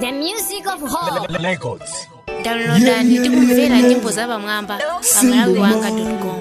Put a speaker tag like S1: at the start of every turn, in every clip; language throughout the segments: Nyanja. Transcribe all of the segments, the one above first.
S1: The music of hope.
S2: Records.
S1: Downloada ndi kumvera nyimbo za pamwamba pa malawi wanga com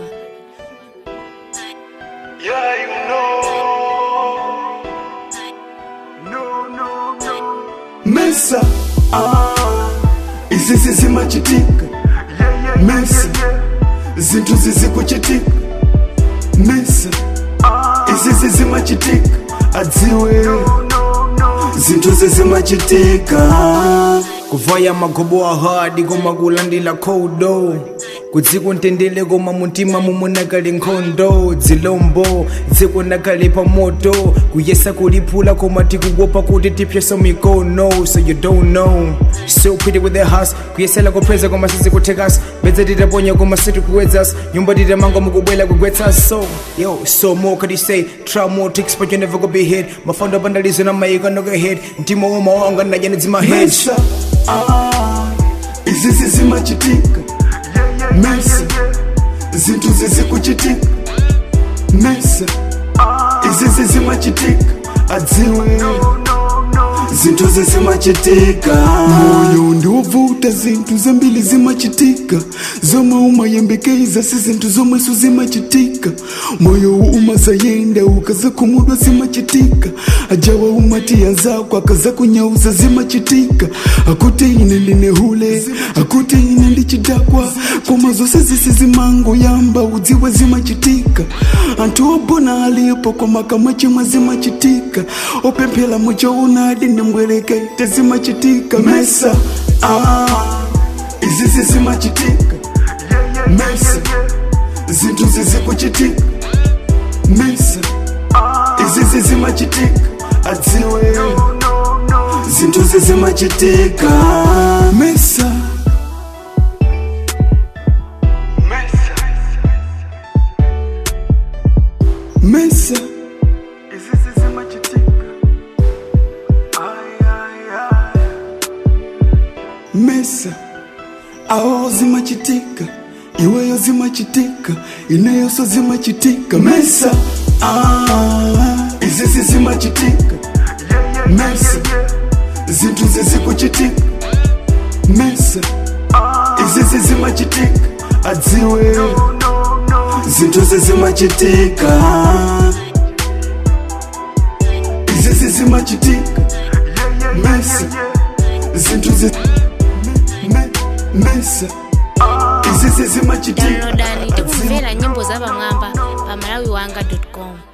S3: Yeah, you know. No, no, no.
S4: Mesa, ah, izizi zimachitika
S3: Yeah, yeah,
S4: Mesa, zinthu zizikuchitika Mesa, izizi zimachitika adziwe
S3: no, no.
S4: zinthu zizimachitika
S5: kuvaya magobo ahadi koma kulandila khodo kudzikuntendele koma muntima mumunakali nkhondo dzilombo dzikunakali pa moto kuyesa kuliphula koma tikukuopa kuti tipyesa mikono so you don't know so pretty with the house kuyesela kupheza koma sizikuthekasi bedza titaponya koma sitikuwedzas nyumba titamanga mukubwela kugwetsa so yo so more could you say try more tricks but you never gonna be hit mafando apandalizo na mayika noka head mtima woma wanga najanedzi my head
S4: Mesa, ah, izizi zimachitika Mesa, zinthu zizikuchitika Mesa, izizi zimachitika adziwe zinthu zizimachitika moyo ndiovuta zinthu zambiri zimachitika zomwe umayembekeza si zinthu zomweso zimachitika moyo umazayenda ukazakhumudwa zimachitika ajawa umati anzako akazakunyauza zimachitika akuti ine ndine hule akuti ine ndichidakwa koma zonse zisi zimangoyamba udziwe zimachitika anthu obona alipo koma kamwe chimwe zimachitika opemphera muchoonadi ndimbwerekete zimachitika mesa ah, izizi zimachitika mesa zinthu zizikuchitika mesa izizi zimachitika adziwe zinthu zizimachitika mesa mesa
S3: Izizi zimachitika. Ay, ay, ay.
S4: mesa awo zimachitika iweyo zimachitika ineyoso zimachitika mesa ah, izizi zimachitika mesa zinthu zizikuchitika mesa izizi zimachitika adziwe zinthu zizimachitika izizi zimachitika mesa zinthu zi me- mesa izizi zimachitika
S1: downloada ndi kumvera nyimbo za pamwamba pa malawi wanga com